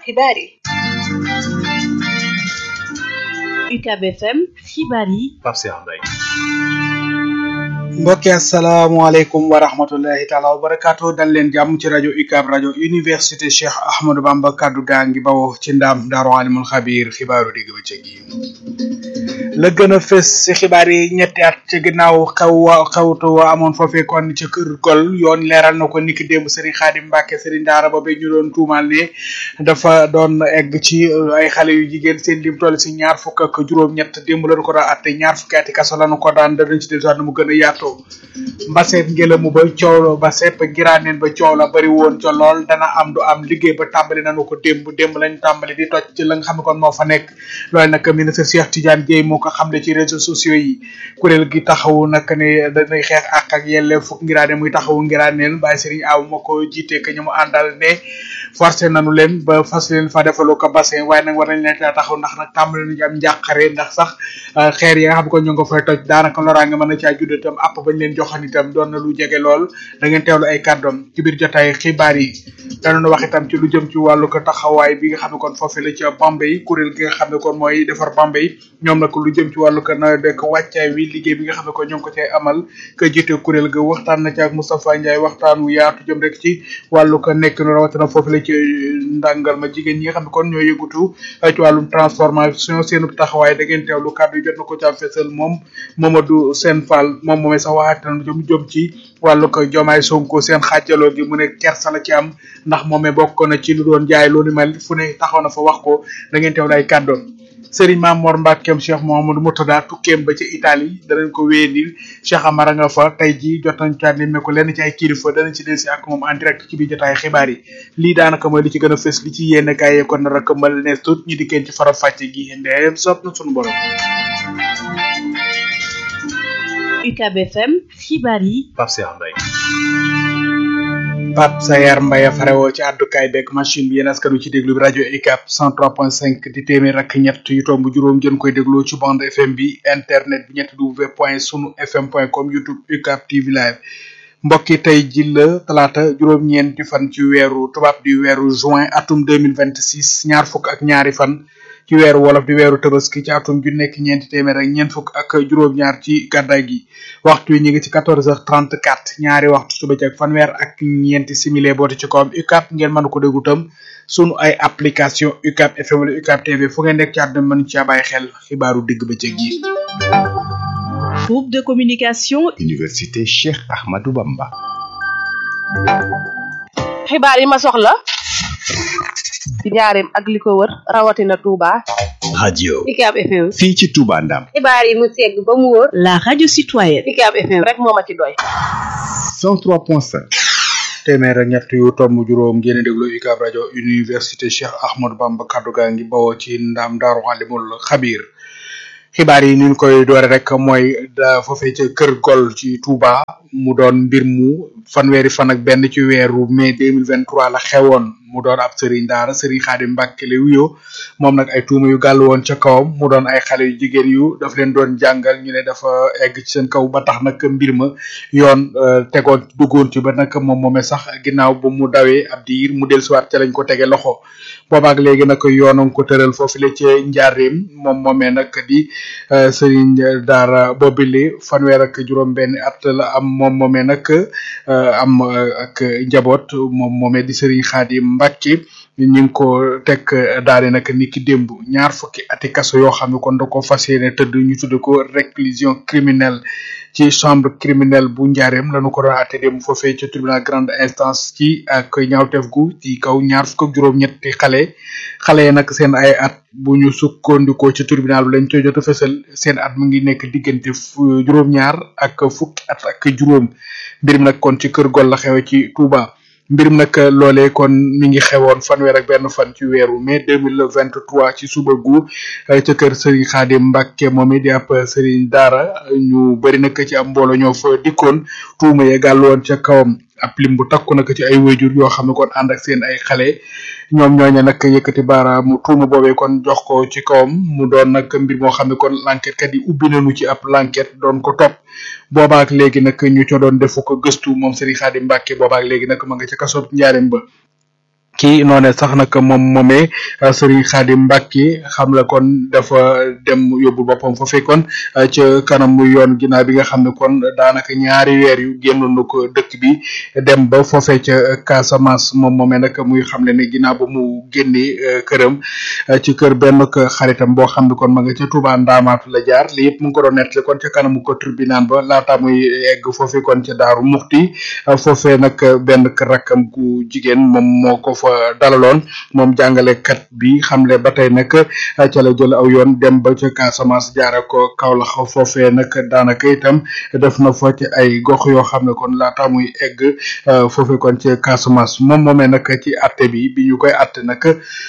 xibaar yi UCAB FM xibaar yi Pape Cheikh Mbaye mbokki asalaamaaleykum wa rahmatullahi taala wa barakaatu dal leen jàmm ci rajo UCAB rajo université Cheikh Ahmadou Bamba kaddu gaa ngi bawoo ci ndaam daaru alimul xabiir xibaaru digg bëccëg yi la gën a fës ci xibaar yi ñetti at ci ginnaaw xew wa xewtu wa amoon foofee kon ci kër gol yoon leeral na ko niki démb Serigne Khadim Mbacke Serigne Daara ba ñu doon tuumal ne dafa doon egg ci ay xale yu jigéen seen lim toll si ñaar fukk ak juróom-ñett démb lañu ko daan atte ñaar fukki ati kaso lañu ko daan danañ ci dellusiwaat mu gën a yaatoo mbaseet ngelamu ba coow ba sepp giraaneen ba coow la bari woon ca lool dana am du am liggéey ba tàmbali nañu ko démb démb lañ tàmbali di toj ci la nga xam ne kon moo fa nekk loolu nag ministre Cheikh Tidiane Dièye moo ko xamle ci réseaux sociaux yi kuréel gi taxawu nag ne dañuy xeex ak ak yelle fukk ngiraane muy taxawu ngiraaneen Baye Serigne Aw moo ko jiite que ñu mu àndal ne forcé nañu leen ba fas leen fa defalu ko bassin waaye nag war nañ leen taxaw ndax nag tàmbali nañu am njàqare ndax sax xeer yi nga xam ne ko ñu ngi ko fay toj daanaka loraange mën na caa judd itam app bañ leen joxoon itam doon na lu jege lool da ngeen teewlu ay kàddoom ci biir jotaay xibaar yi danoon wax itam ci lu jëm ci wàllu ko taxawaay bi nga xam ne kon foofu la ci Bambey kuréel gi nga xam ne kon mooy defar Bambey ñoom nag lu jëm ci wàllu ko nawet beeg wàccaay wi liggéey bi nga xam ne kon ñoo ngi ko cay amal ka jiite kuréel ga waxtaan na ci ak Moustapha Ndiaye waxtaan wu yaatu jëm rek ci wàllu ko nekk nu rawatina foofu la ci ndàngal ma jigéen ñi nga xam ne kon ñoo yëgutu ci wàllum transformation seenu taxawaay da ngeen teewlu kàddu yi jot na ko ca fesal moom Mamadou Sène Fall moom moomee sax waxaat na jëm jëm ci wàllu ko jomaay sonko seen xaajaloo gi mu ne kersa la ci am ndax moomee bokk na ci lu doon jaay loolu mel fu ne taxaw na fa wax ko da ngeen teewlu ay kàddoom Serigne Mame Mor Mbackeem Cheikh Mouhamadou Moutada tukkeem ba ci Italie danañ ko wéyandil Cheikh Amara nga fa tey jii jot nañ caa nemme ko lenn ci ay kilifa danañ ci delsi ak moom en direct ci biir jotaay xibaar yi lii daanaka mooy li ci gën a fës li ci yéene kaay yee kon nar a këmbal nees tut ñi dikkeen ci faram fàcce gi ndeem sopp na sunu borom UCAB FM xibaar yi Pape Cheikh Mbaye Pape Sayar Mbaye farewoo ci àddukaay beeg machine bi yéen askan wi ci déglu bi rajo UCAB 103.5 di téeméer ak ñett yu tomb juróom ngeen koy dégloo ci bande FM bi internet bi ñetti w point sunu fm point com youtube UCAB TV live mbokki tey ji la talaata juróom-ñeenti fan ci weeru tubaab di weeru juin atum 2026 ñaar fukk ak ñaari fan ci weeru wolof di weeru tabaski ci atum ju nekk ñeenti téeméer ak ñeent fukk ak juróom-ñaar ci gàddaay gi waxtu yi ñu ngi ci 14h34 ñaari waxtu suba ci ak fanweer ak ñeenti simile boote ci kawam UCAB ngeen mën ko déglu tam sunu ay application UCAB FM wala UCAB TV fu ngeen nekk ci àdduna mën ci bàyyi xel xibaaru digg bëccëg yi. groupe de communication Université Cheikh Ahmadou Bamba. xibaar yi ma soxla ci njaareem ak li ko wër rawatina Touba. radio UCAB FM. fii ci Touba Ndam. xibaar yi mu segg ba mu wóor. la radio citoyenne UCAB FM rek moo ma ci doy. 103.5. téeméer ak ñett yu tomb juróom ngeen di déglu UCAB rajo université Cheikh Ahmadou Bamba kaddu gaa ngi bawoo ci ndam daaru alimul xabiir xibaar yi ñu koy doore rek mooy da foofee ca kër gol ci Touba mu doon mbir mu fanweeri fan ak benn ci weeru mai 2023 la xewoon mu doon ab sëriñ daara sëriñ Xaadim Mbàkke la wuyoo moom nag ay tuuma yu gàll woon ca kawam mu doon ay xale yu jigéen yu daf leen doon jàngal ñu ne dafa egg ci seen kaw ba tax nag mbir ma yoon tegoon duggoon ci ba nag moom moomee sax ginnaaw ba mu dawee ab diir mu dellusiwaat ca lañ ko tege loxo boobaak léegi nag yoonam ko tëral foofu la ci njaareem moom moomee nag di sëriñ daara boobile fanweer ak juróom benn at la am moom moomee nag am ak njaboot moom moomee di sëriñ Xaadim Mbàkke ñu ngi ko teg daane nag ni ki démb ñaar fukki ati kaso yoo xam ne kon da ko fas yéene tëdd ñu tudde ko réclusion criminelle ci chambre criminelle bu njaareem lañu ko doon àtte démb foofee ci tribunal grande instance ci ak ñaawteef gu ci kaw ñaar fukk ak juróom-ñetti xale xale yi nag seen ay at bu ñu sukkandikoo ci tribunal bi lañ koy jot a fësal seen at mu ngi nekk diggante juróom-ñaar ak fukki at ak juróom mbir mi nag kon ci kër gol la xewe ci Touba. mbirum nag loolee kon mi ngi xewoon fanweer ak benn fan ci weeru mai deux mille vingt trois ci suba gu ca kër Serigne Khadim Mbacke moom it di ab Serigne Daara ñu bëri nag ci am mbooloo ñoo fa dikkoon tuuma ya gàll woon ca kawam ab lim bu takku nag ci ay wayjur yoo xam ne kon ànd ak seen ay xale ñoom ñooñu nag yëkkati baaraamu tuuma boobee kon jox ko ci kawam mu doon nag mbir moo xam ne kon l'enquête kat yi ubbi nañu ci ab l'enquête doon ko topp boobaak léegi nag ñu co doon defu ko gëstu moom Serigne Khadim Mbacke boobaak léegi nag ma nga ca kaso njaareem ba ci noone sax nag moom moomee Serigne Khadim Mbacke xam la kon dafa dem yóbbu boppam fa fekkoon ca kanam mu yoon ginnaaw bi nga xam ne kon daanaka ñaari weer yu génnoon na ko dëkk bi dem ba foofee ca Casamance moom moomee nag muy xam le ne ginnaaw ba mu génnee këram ci kër benn xaritam boo xam ne kon ma nga ca Touba Ndaamaatu la jaar li yëpp mu ngi ko doon nettali kon ca kanamu ko tribunal ba laata muy egg foofee kon ca Daaru Muxti foofee nag benn rakkam gu jigéen moom moo ko fa dalaloon moom jàngalekat bi xamle ba tey nag ca la jël aw yoon dem ba ca Casamance jaare ko Kaolack foofee nag daanaka itam def na fa ci ay gox yoo xam ne kon laata muy egg foofee kon ca Casamance moom moomee nag ci atte bi bi ñu koy atte nag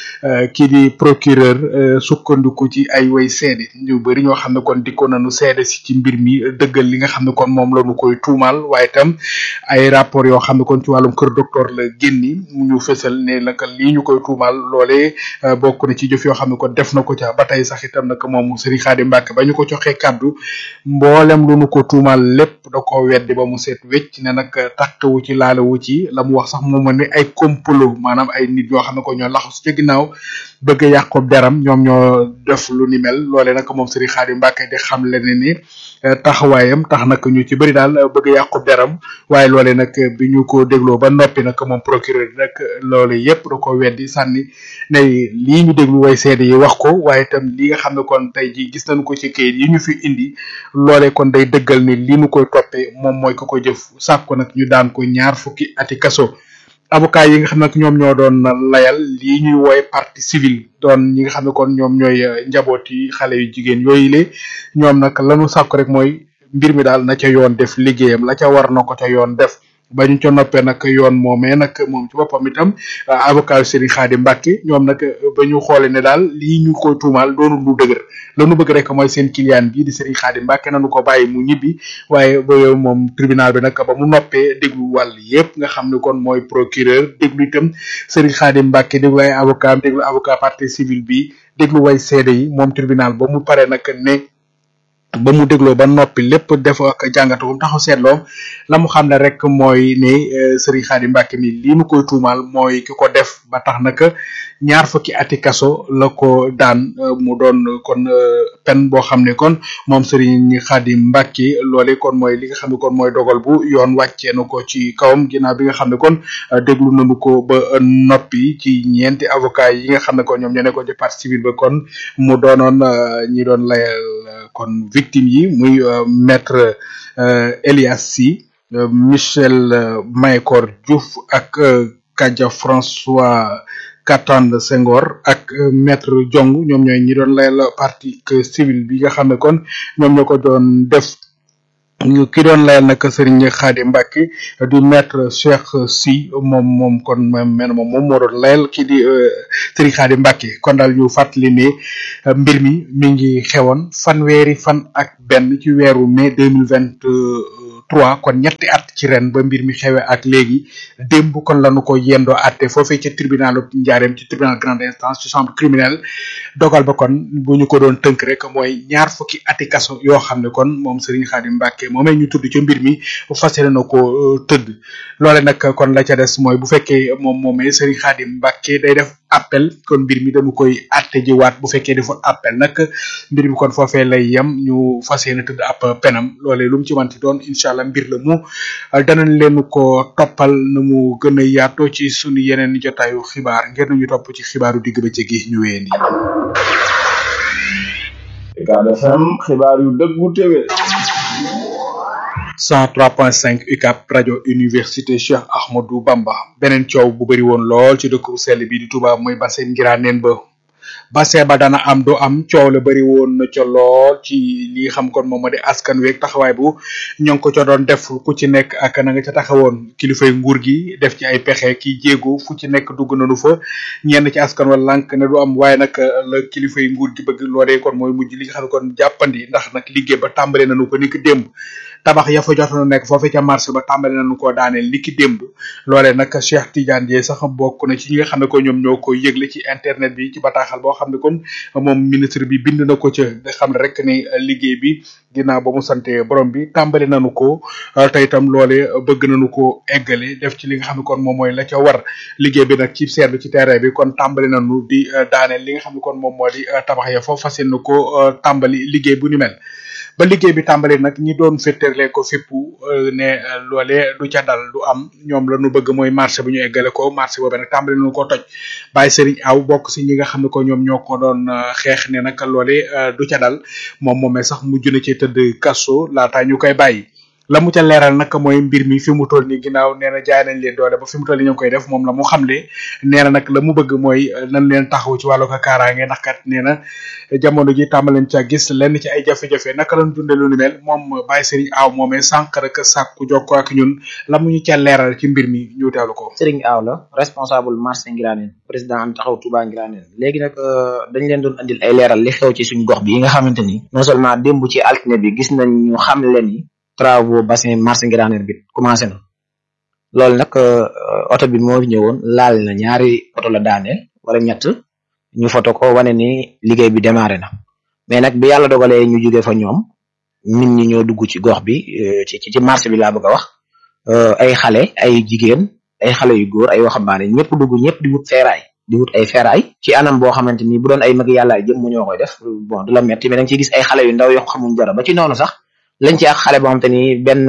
kii di procureur sukkandiku ci ay way seede ñu bëri ñoo xam ne kon dikkoon nañu seede si ci mbir mi dëggal li nga xam ne kon moom la ñu koy tuumaal waaye itam ay rapport yoo xam ne kon ci wàllum kër docteur la génni mu ñu fësal ne nag lii ñu koy tuumaal loolee bokk na ci jëf yoo xam ne kon def na ko ca ba tey sax itam nag moom Serigne Khadim Mbacke ba ñu ko joxee kàddu mboolem lu nu ko tuumaal lépp da ko weddi ba mu seet wecc ne nag takkawu ci laalewu ci la mu wax sax moom ne ay complot maanaam ay nit yoo xam ne ko ñoo laxasu ca ginnaaw bëgg a yàqu deram ñoom ñoo def lu ni mel loole nag moom Serigne Khadim Mbacke di xam le ne ni taxawaayam tax nag ñu ci bëri daal bëgg a yàqu deram waaye loole nag bi ñu ko dégloo ba noppi nag moom procureur nag loole yépp da ko weddi sànni ne lii ñu déglu way seede yi wax ko waaye itam li nga xam ne kon tey ji gis nañu ko ci kayit yi ñu fi indi loole kon day dëggal ni li ñu koy toppee moom mooy ko ko jëf sàkko nag ñu daan ko ñaar fukki ati kaso avocat yi nga xam ne ñoom ñoo doon layal lii ñuy wooye partie civile doon ñi nga xam ne kon ñoom ñooy njaboot yi xale yu jigéen yooyu le ñoom nag lanu sàkku rek mooy mbir mi daal na ca yoon def liggéeyam la ca war na ko ca yoon def ba ñu ca noppee nag yoon moomee nag moom ci boppam itam avocat yu Serigne Khadim Mbacke ñoom nag ba ñu xoole ne daal lii ñu koy tuumaal doonul lu dëgër la nu bëgg rek mooy seen client bii di Serigne Khadim Mbacke nanu ko bàyyi mu ñibbi waaye ba moom tribunal bi nag ba mu noppee déglu wàll yépp nga xam ne kon mooy procureur déglu itam Serigne Khadim Mbacke déglu ay avocat déglu avocat partie civile bi déglu way seede yi moom tribunal ba mu pare nag ne ba mu dégloo ba noppi lépp def ak jàngatu bu taxaw seetloo la mu xam ne rek mooy ne Serigne Khadim Mbacke mi lii nu koy tuumaal mooy ki ko def ba tax nag ñaar fukki ati kaso la ko daan mu doon kon pen boo xam ne kon moom Serigne Khadim Mbacke loole kon mooy li nga xam ne kon mooy dogal bu yoon wàccee na ko ci kawam ginnaaw bi nga xam ne kon déglu nañu ko ba noppi ci ñeenti avocat yi nga xam ne kon ñoom ñoo nekkoon ci partie civile ba kon mu doonoon ñi doon layal kon victime yi muy maître Elias Sy Michel Mahécor Diouf ak Kadia François Katande Senghor ak maître Diong ñoom ñooy ñi doon layal partie civile bi nga xam ne kon ñoom ñoo ko doon def ñu ki doon layal nag Serigne Khadim Mbacke du maître Cheikh Sy moom moom kon moom men moom moom moo doon layal kii di Serigne Khadim Mbacke kon daal ñu fàttali ne mbir mi mi ngi xewoon fanweeri fan ak benn ci weeru mai deux mille vingt trois kon ñetti at ci ren ba mbir mi xewe ak léegi démb kon lañu ko yendoo atte foofee ci tribunal njaareem ci tribunal grande instance ci chambre criminelle dogal ba kon bu ñu ko doon tënk rek mooy ñaar fukki ati kaso yoo xam ne kon moom Serigne Khadim Mbacke moomee ñu tudd ca mbir mi fas yéene na ko tëdd loole nag kon la ca des mooy bu fekkee moom moomee Serigne Khadim Mbacke day def appel kon mbir mi dañu koy atte ji waat bu fekkee deful appel nag mbir mi kon foofee lay yem ñu fas yéene tëdd ab penam loolee lu mu ci manti doon incha allah mbir la mu danañ leen ko toppal na mu gën a yaatoo ci sunu yeneen jotaayu xibaar ngir nañu topp ci xibaaru digg bëccëg gi ñu wéyandi. Ucab FM xibaar yu dëggu téwé 103.5 UCAB rajo université Cheikh Ahmadou Bamba beneen coow bu bëri woon lool ci dëkk bu sell bi di Touba mooy bassin Ngiraaneen ba bassin ba dana am do am coow la bëri woon na ca lool ci li xam kon moom moo di askan weeg taxawaay bu ñoo ngi ko ca doon def ku ci nekk ak na nga ca taxawoon kilifay nguur gi def ci ay pexe ki jéego fu ci nekk dugg nañu fa ñenn ci askan wa lànk ne du am waaye nag la kilifay nguur gi bëgg loolee kon mooy mujj li nga xam ne kon jàppandi ndax nag liggéey ba tàmbale nañu ko ni ko démb tabax ya fa jotoon nekk foofee ca marché ba tàmbali nañu koo daaneel li ki démb loolee nag Cheikh Tidiane Dièye sax bokk na ci ñi nga xam ne ko ñoom ñoo ko yëgle ci internet bi ci bataaxal boo xam ne kon moom ministre bi bind na ko ca nga xam ne rek ni liggéey bi ginnaaw ba mu sante borom bi tàmbali nañu ko te itam loole bëgg nañu ko eggale def ci li nga xam ne kon moom mooy la ca war liggéey bi nag ci seetlu ci terrain bi kon tàmbali nañu di daaneel li nga xam ne kon moom moo di tabax ya foofu fas yéene ko tàmbali liggéey bu ni mel ba liggéey bi tàmbali nag ñi doon féeterle ko fippu ne loole du ca dal du am ñoom la ñu bëgg mooy marché bu ñu eggale ko marché boobu nag tàmbali nañu ko toj bàyyi sëriñ aw bokk si ñi nga xam ne ko ñoom ñoo ko doon xeex ne nag loole du ca dal moom moomee sax mujj na ci tëdd kaso laataa ñu koy bàyyi la mu ca leeral nag mooy mbir mi fi mu toll nii ginnaaw nee na jaay nañ leen doole ba fi mu toll nii ñu ngi koy def moom la mu xamle nee na nag la mu bëgg mooy nañ leen taxaw ci wàllu ko kaaraange ndax kat nee na jamono ji tàmbaleen ca gis lenn ci ay jafe-jafe naka lañ dundee lu ni mel moom Baye Serigne Aw moomee sànq rek sàkku jokkoo ak ñun la mu ñu ca leeral ci mbir mi ñu teewlu ko. Serigne Aw la responsable marché Ngiraaneen président am taxaw Touba Ngiraaneen léegi nag dañ leen doon andil ay leeral li xew ci suñu gox bi yi nga xamante ni non seulement démb ci altine bi gis nañ ñu xam leen ni travaux bassin marché Ngiraaneen bi commencé na loolu nag oto bi moo ñëwoon laal na ñaari oto la daaneel wala ñett ñu foto ko wane ni liggéey bi démarré na mais nag bi yàlla dogalee ñu jóge fa ñoom nit ñi ñoo dugg ci gox bi ci ci marché bi laa bëgg a wax ay xale ay jigéen ay xale yu góor ay waxambaane ñëpp dugg ñëpp di wut feeraay di wut ay feeraay ci anam boo xamante ni bu doon ay mag yàlla jëm mu ñoo koy def bon du la metti mais da nga ciy gis ay xale yu ndaw yoo xamuñ dara ba ci noonu sax lañ ci ak xale boo xamante ni benn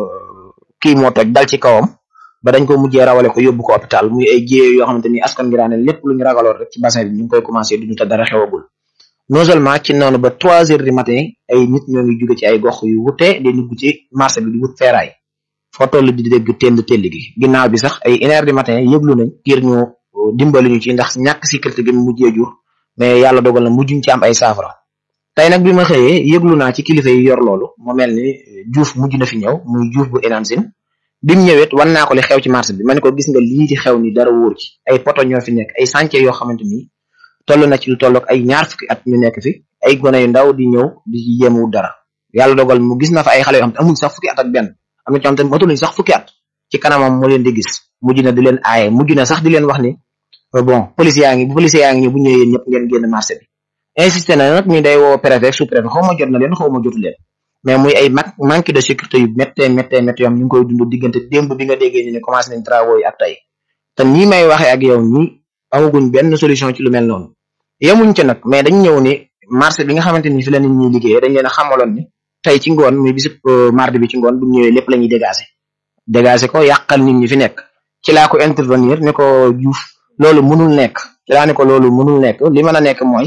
kii moo toj dal ci kawam ba dañ ko mujjee rawale ko yóbbu ko hôpital muy ay jéye yoo xamante ni askan Ngiraaneen lépp lu ñu ragaloon rek ci bassin bi ñu ngi koy commencé duñu te dara xewagul non seulement ci noonu ba trois heures du matin ay nit ñoo ngi jóge ci ay gox yu wute di dugg ci marché bi di wut feeraay foo toll di dégg tend tell gi ginnaaw bi sax ay une heure du matin yëglu nañ ngir ñu dimbali ñu ci ndax ñàkk sécurité gi mu mujjee jur mais yàlla dogal na mujjuñ ci am ay saafara tey nag bi ma xëyee yëglu naa ci kilifa yi yor loolu mu mel ni Diouf mujj na fi ñëw muy Diouf bu Enansin bi mu ñëwee wan naa ko li xew ci marché bi ma ne ko gis nga lii di xew ni dara wóor ci ay poto ñoo fi nekk ay chantier yoo xamante ni toll na ci lu tollook ay ñaar fukki at ñu nekk fi ay gone yu ndaw di ñëw di yéemu dara yàlla dogal mu gis na fa ay xale yoo xam te amuñ sax fukki at ak benn am na ci xam te matuluñ sax fukki at ci kanamam mu leen di gis mujj na di leen aaye mujj na sax di leen wax ni bon police yaa ngi bu police yaa ngi ñëw bu ñëwee yéen ñëpp ngeen génn marché bi insisté na nag ñu day woo préfet sous préfet xaw ma jot na leen xaw ma jotu leen mais muy ay mag manque de sécurité yu méttee méttee méttee yoo xam ñu ngi koy dund diggante démb bi nga déggee ñu ne commencé nañ travaux yi ak tey te nii may waxee ak yow nii amaguñ benn solution ci lu mel noonu yemuñ ci nag mais dañ ñëw ni marché bi nga xamante ni fi la nit ñi liggéeyee dañ leen a xamaloon ni tey ci ngoon muy bisub mardi bi ci ngoon bu ñëwee lépp la ñuy dégager dégager ko yàqal nit ñi fi nekk ci laa ko intervenir ne ko Diouf loolu mënul nekk ci laa ne ko loolu mënul nekk li mën a nekk mooy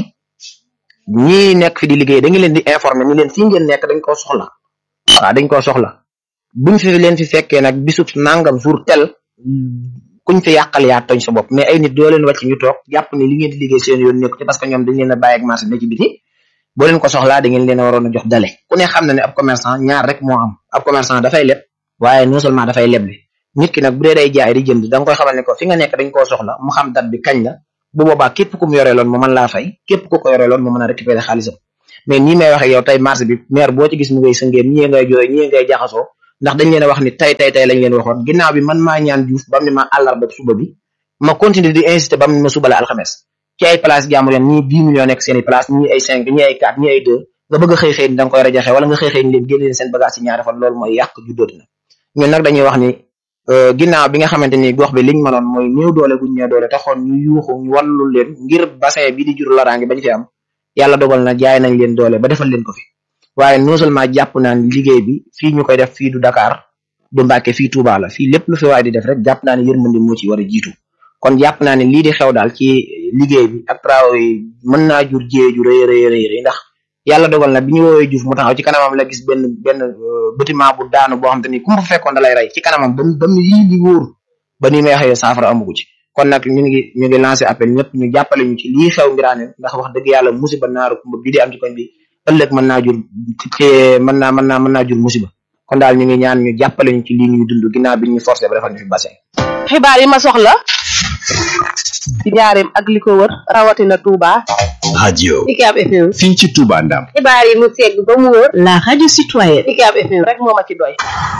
ñii nekk fi di liggéey da nga leen di informer ni leen fii ngeen nekk dañ koo soxla waaw dañ koo soxla buñ fi leen fi fekkee nag bisub nangam jour tel kuñ fi yàqal yaa toñ sa bopp mais ay nit doo leen wàcc ñu toog jàpp ni li ngeen di liggéey seen yoon nekk ci parce que ñoom dañ leen a bàyyi ak marché ne ci biti boo leen ko soxlaa da ngeen leen a waroon a jox dale ku ne xam na ne ab commerçant ñaar rek moo am ab commerçant dafay leb waaye non seulement dafay leble nit ki nag bu dee day jaay di jënd da nga koy xamal ne ko fi nga nekk dañ koo soxla mu xam date bi kañ la bu boobaa képp ku mu yoreeloon mu mën laa fay képp ku ko yoreeloon mu mën a récupérer xaalisam mais nii may waxe yow tey marché bi maire boo ci gis mu ngay sëngéem ñii ngay jooy ñii ngay jaxasoo ndax dañ leen a wax ni tey tey tey lañ leen waxoon ginnaaw bi man maa ñaan Diouf bam ni ma àllarba suba bi ma continuer di insister bam ni ma suba la alxames ci ay place jàmbur yan ñii dix millions nekk seen i place ñii ay cinq ñii ay quatre ñii ay deux nga bëgg a xëy xëy ni da nga koy rajaxe wala nga xëy xëy ni leen génne leen seen bagage ci ñaari fan loolu mooy yàq juddooti na ñun nag dañuy wax ni ginnaaw bi nga xamante ni gox bi liñ mënoon mooy néew doole guñ ñëw doole taxoon ñu yuuxu ñu wallu leen ngir bassin bi di jur loraange bañ fi am yàlla dogal na jaay nañ leen doole ba defal leen ko fi waaye non seulement jàpp naa ni liggéey bi fii ñu koy def fii du Dakar du Mbàkke fii Touba la fii lépp lu fi waay di def rek jàpp naa ne yërmande moo ci war a jiitu kon jàpp naa ne lii di xew daal ci liggéey bi ak travaux yi mën naa jur jiyee ju rëy rëy rëy ndax yàlla dogal na bi ñu woowee Diouf mu taxaw ci kanamam la gis benn benn bâtiment bu daanu boo xam te ni ku mu fa fekkoon da lay rey ci kanamam ba ba mu yii li wóor ba ni may waxee saafara amugu ci kon nag ñu ngi ñu ngi lancé appel ñëpp ñu jàppale ñu ci lii xew Ngiraaneen ndax wax dëgg yàlla musiba naaru kumba bi di am ci koñ bi ëllëg mën naa jur ci mën naa mën naa mën naa jur musiba kon daal ñu ngi ñaan ñu jàppale ñu ci lii ñuy dund ginnaaw bi ñu forcé ba defal ñu fi bassin xibaar yi ma soxla ci njaareem ak li ko wër rawatina Touba. radio UCAB FM fii ci Touba Ndam xibaar yi mu segg ba mu wër. la radio citoyenne UCAB FM rek moo ma ci doy.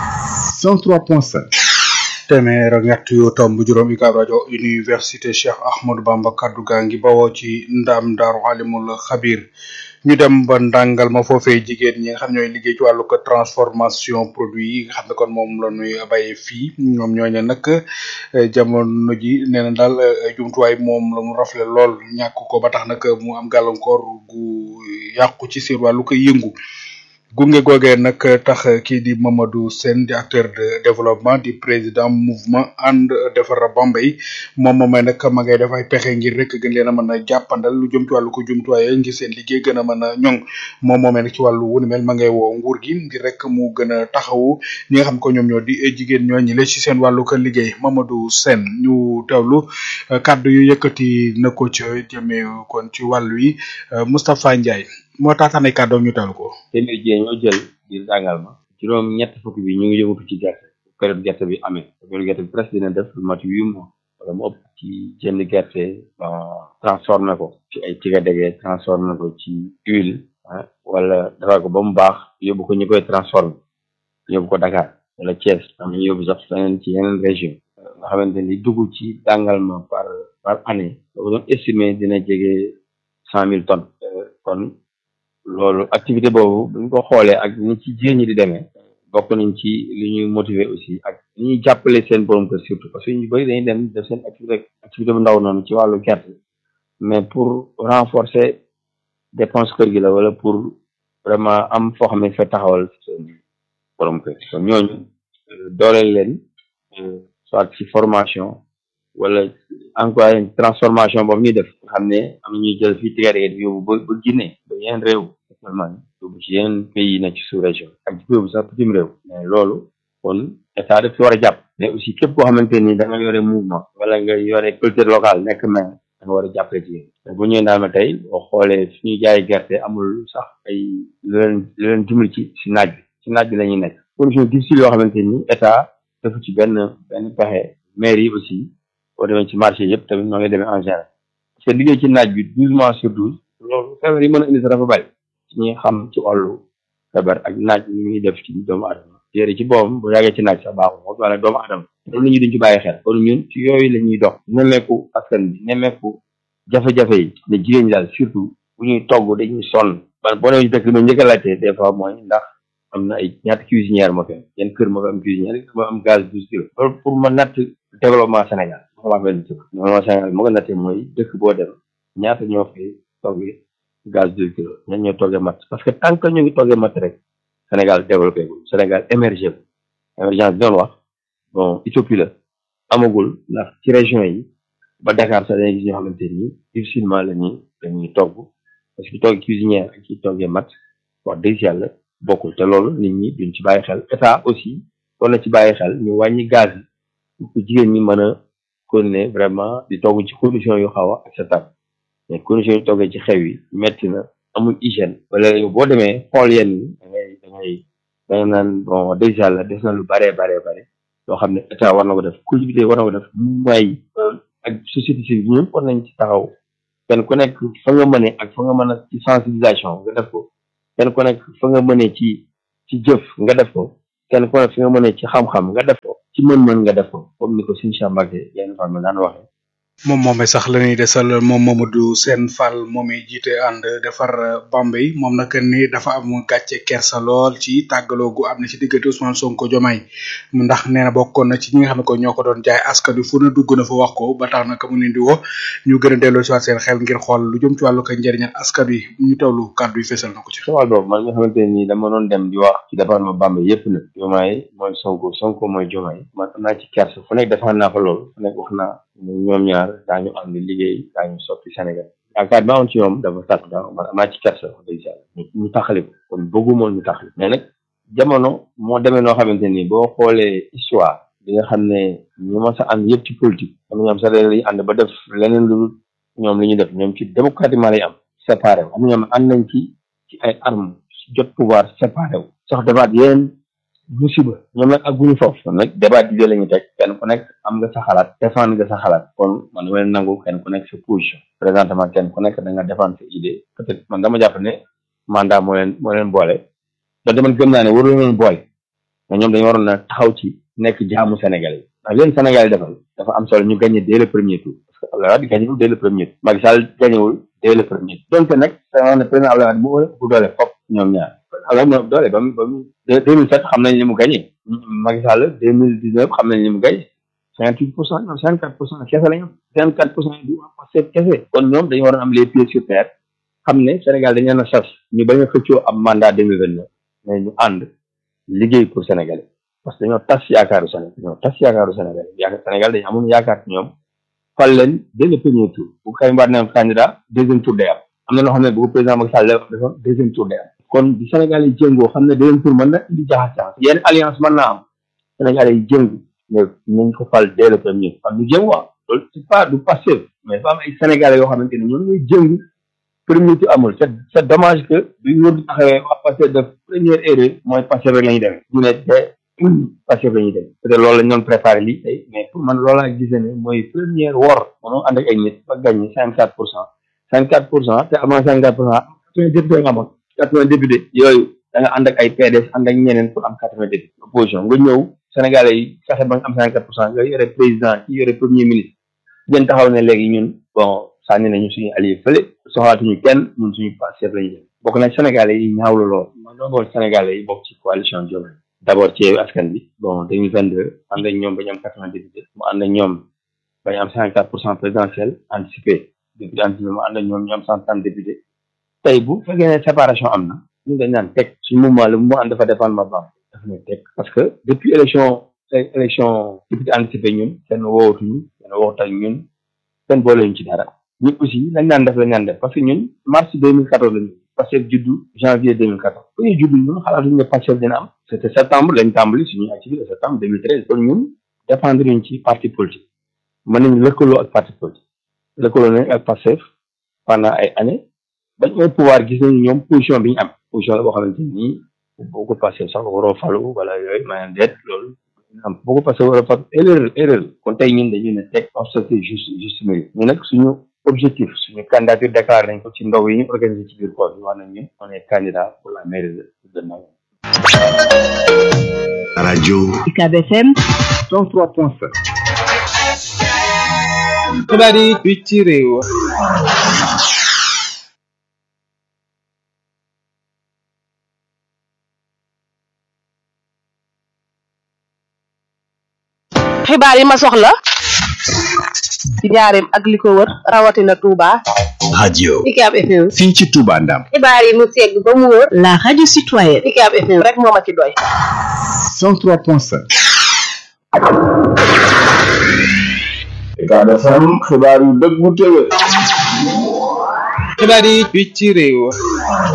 103.5 téeméer ak ñett yu tomb juróom UCAB rajo université Cheikh Ahmadou Bamba kaddu gaa ngi bawoo ci ndam daaru alimul xabir ñu dem ba ndàngal ma foofee jigéen ñi nga xam ñooy liggéey ci wàllu ko transformation produit yi nga xam ne kon moom la ñuy bay fii ñoom ñooñu nag jamono ji nee na daal jumtuwaay moom la mu rafle lool ñàkk ko ba tax nag mu am gàllankoor gu yàqu ci seen wàllu ko yëngu gunge googee nag tax kii di Mamadou Sène di acteur de développement di président mouvement ànd defar Bambey moom moomay nag ma ngay def ay pexe ngir rek gën leen a mën a jàppandal lu jëm ci wàllu ko jumtuwaay ngir seen liggéey gën a mën a ñoŋ moom moomay nag ci wàllu wu ni mel ma ngay woo nguur gi ngir rek mu gën a taxawu ñi nga xam ko ñoom ñoo di jigéen ñoo ñi la ci seen wàllu ko liggéey Mamadou Sène ñu teewlu kàddu yu yëkkati na ko ca jëmee kon ci wàllu yi Moustapha Ndiaye moo taataanay kàddoom ñu teewlu ko. téeméer jigéen ñoo jël ngir jàngal ma juróom ñett fukk bi ñu ngi yëngatu ci gerte période gerte bi amee période gerte bi presque dina def lu mat huit mois wala mu ëpp ci jënd gerte ba transformé ko ci ay tiga dege transformé ko ci huile wala defar ko ba mu baax yóbbu ko ñu koy transformé yóbbu ko Dakar wala Thiès am ñu yóbbu sax feneen ci yeneen région nga xamante ni dugg ci jàngal ma par par année boo doon estimé dina jege cent mille tonnes kon loolu activité boobu buñ ko xoolee ak ni ci jigéen ñi di demee bokk nañ ci li ñuy motiver aussi ak li ñuy jàppale seen borom kër surtout parce que ñu bëri dañuy dem def seen activité activité bu ndaw noonu ci wàllu gerte mais pour renforcer dépense kër gi la wala pour vraiment am foo xam ne fa taxawal seen borom kër kon ñooñu dooleel leen soit ci formation wala encouragé transformation boobu ñuy def nga xam ne am na ñuy jël fii tigare di yóbbu ba ba Guinée ba yeneen réew actuellement yóbbu ci yeneen pays yi nekk ci sous région ak ci yóbbu sax bitim réew mais loolu kon état daf ci war a jàpp mais aussi képp koo xamante ni da nga yore mouvement wala nga yore culture locale nekk maire da nga war a jàppale jigéen bu ñëwee daal ma tey boo xoolee suñuy jaay gerte amul sax ay lu leen lu leen dimbali ci si naaj bi si naaj bi la ñuy nekk condition difficile yoo xamante ni état defu ci benn benn pexe maire yi aussi boo demee ci marché yëpp tamit noo ngi demee en général parce que liggéey ci naaj bi douze mois sur douze loolu feebar yi mën a indi sax dafa bari ci ñi xam ci wàllu feebar ak naaj li muy def ci doomu adama yére ci boobam bu yàggee ci naaj sax baaxul moom wala doomu adama loolu la ñuy duñ ci bàyyi xel kon ñun ci yooyu la ñuy dox nemmeeku askan bi nemmeeku jafe-jafe yi ne jigéen ñi daal surtout bu ñuy togg dañuy sonn man boo demee ci dëkk bi ma njëkk a laajte des fois mooy ndax am na ay ñaata cuisinière moo fi am yenn kër moo fi am cuisinière moo am gaz douze kilos loolu pour ma natt développement Sénégal wax benn dëkk développement Sénégal moo ko nattee mooy dëkk boo dem ñaata ñoo fay toggee gaz douze kilos ñan ñoo toggee matt parce que tant que ñu ngi toggee matt rek Sénégal développé gul Sénégal émergé gul émergence bi doon wax bon utopie la amagul ndax ci région yi ba Dakar sax dañuy gis ñoo xamante ni difficilement la ñuy la ñuy togg parce que togg cuisinière ak ci toggee matt wax dëgg yàlla bokkul te loolu nit ñi duñ ci bàyyi xel état aussi doon na ci bàyyi xel ñu wàññi gaz yi pour que jigéen ñi mën a continuer vraiment di togg ci condition yu xaw a acceptable mais condition yu toggee ci xew yi metti na amul hygiène wala yow boo demee xool yenn ni da ngay da ngay da nga naan bon wax dëgg yàlla des na lu baree baree bare loo xam ne état war na ko def collectivité war na ko def mouvement yi ak société civile ñëpp war nañ ci taxaw kenn ku nekk fa nga mënee ak fa nga mën a ci sensibilisation nga def ko kenn ku nekk fa nga mënee ci ci jëf nga def ko kenn ku nekk fi nga mënee ci xam-xam nga def ko ci mën-mën nga def ko comme ni ko suñu Mbacke yenn femme daan waxee moom moomay sax la ñuy desal moom Mamadou Sène Fall moom i jiite ànd defar Bambey moom nag ni dafa am gàcce kersa lool ci tàggaloo gu am na ci diggante Ousmane Sonko Diomaye ndax nee na bokkoon na ci ñi nga xam ne ko ñoo ko doon jaay askan wi fu na dugg na fa wax ko ba tax nag mu leen di woo ñu gën a delloo si waat seen xel ngir xool lu jëm ci wàllu ko njëriñal askan wi ñu tawlu kàddu yi fesal na ko ci. ci wàll boobu man nga xamante ni dama doon dem di wax ci département Bambey yëpp nag Diomaye mooy Sonko Sonko mooy Diomaye man am naa ci kersa fu nekk defal naa fa loolu fu nekk wax naa ñoom ñaar daañu am di liggéey daañu soppi Sénégal yaakaar bi ma amoon ci ñoom dafa tas da man am naa ci kersa wax dëgg yàlla ñu taxali ko kon bëggumoon ñu taxali mais nag jamono moo demee noo xamante ni boo xoolee histoire bi nga xam ne ñu ma sa ànd yëpp ci politique am na ñoom sax dañuy ànd ba def leneen lu ñoom li ñuy def ñoom ci démocratiquement lay am séparé wu am na ñoom ànd nañ ci ci ay armes jot pouvoir séparé wu sax defaat yeneen musiba ñoom nag ak guñu foofu ñoom nag débat d'idée la ñu teg kenn ku nekk am nga sa xalaat défendre nga sa xalaat kon man dama leen nangu kenn ku nekk sa position présentement kenn ku nekk da nga défendre sa idée peut-être man dama jàpp ne mandat moo leen moo leen boole donte man gëm naa ne waru leen boole mais ñoom dañu waroon a taxaw ci nekk jaamu Sénégal yi ndax leen Sénégal yi defal dafa am solo ñu gagné dès le premier tour parce que Abdoulaye Wade gagnéwul dès le premier tour Macky Sall gagnéwul dès le premier tour donc nag da nga wax ne président Abdoulaye Wade moo ëpp doole fop ñoom ñaar Abdoulaye moo ëpp doole ba mu ba mu deux mille sept xam nañ li mu gagné Macky Sall deux mille dix neuf xam nañ li mu gagné cinquante huit pour cent ñoom cinquante quatre pour cent kese la ñu am cinquante quatre pour cent du am passé kese kon ñoom dañu waroon am les pieds sur terre xam ne Sénégal dañu leen a sas ñu bañ a xëccoo am mandat deux mille vingt neuf mais ñu ànd liggéey pour Sénégal parce que dañoo tas yaakaaru Sénégal dañoo tas yaakaaru Sénégal yaakaar Sénégal dañu amoon yaakaar ci ñoom fal leen dès le premier tour bu Karim Wade nekkoon candidat deuxième tour day am am na loo xam ne bu ko président Macky Sall defoon deuxième tour day am kon bi Sénégal yi jëngoo xam ne deuxième tour mën na indi jaxas jaxas yenn alliance mën naa am Sénégal yi jëngu mais nañ ko fal dès le premier fal ñu jëng waa loolu c'est pas du passé mais dafa am ay Sénégalais yoo xamante ne ñoom ñooy jëngu premier tour amul c'est c'est dommage que bi wóor di taxawee waa passé de première erreur mooy passé rek la ñuy demee ñu ne de passé la ñuy demee peut-être loolu lañ doon préparé lii tey mais pour man loolu laa gisee ne mooy première wor mënoo ànd ak ay nit ba gagné cinquante quatre pour cent cinquante quatre pour cent te amoon cinquante quatre pour cent quatre-vingts député nga amoon quatre-vingts député yooyu da nga ànd ak ay PDS ànd ak ñeneen pour am quatre-vingts député opposition nga ñëw Sénégalais yi fexe ba nga am cinquante quatre pour cent nga yore président ci yore premier ministre ngeen taxaw ne léegi ñun bon sànni nañu suñu allié fële soxlaatuñu kenn ñun suñu passé la ñu dem bokk na Sénégalais yi ñaawlu lool man doo bool Sénégalais yi bokk ci coalition Diomaye d'abord ci askan bi bon deux mille vingt deux ànd ak ñoom ba ñu am quatre-vingts député mu ànd ak ñoom ba ñu am cinquante quatre pour cent présidentiel anticipé député anticipé mu ànd ak ñoom ñu am cent trente député tey bu fekkee ne séparation am na ñu dañ naan teg suñu mouvement le mouvement ànd dafa défendre ma bam dafa ne teg parce que depuis élection élection député anticipé ñun kenn woowatuñu kenn woowut ak ñun kenn boole ñu ci dara ñun aussi lañ naan def lañ naan def parce que ñun mars deux mille quatorze lañu Pastef juddu janvier deux mille quatorze bu ñuy juddu ñun xalaatuñu ne Pastef dina am c'était septembre lañ tàmbali suñuy activité septembre deux mille treize kon ñun dépendre ñu ci parti politique mën nañu lëkkaloo ak parti politique lëkkaloo nañ ak Pastef pendant ay années bañ mooy pouvoir gis nañu ñoom position bi ñu am position la boo xamante ni boo ko Pastef sax waroo falu wala yooyu maanaam deet loolu am boo ko Pastef waroo falu erreur erreur kon tey ñun dañu ne teg obstacle juste juste milieu ñu nag suñu objectif suñu candidature déclaré nañ ko ci ndaw yi ñu organisé ci biir koor bi wax nañ ñun on est candidat pour la mairie de de Ndao radio UCAB FM 103.7 xibaar yi fii ci réew xibaar yi ma soxla ci njaareem ak li ko wër rawatina Touba. radio UCAB FM fii ci Touba Ndam xibaar yi mu segg ba mu wóor la radio citoyenne UCAB FM rek moo ma ci doy. 103.7 UCAB FM xibaar yu dëggu te wér xibaar yi fii ci réew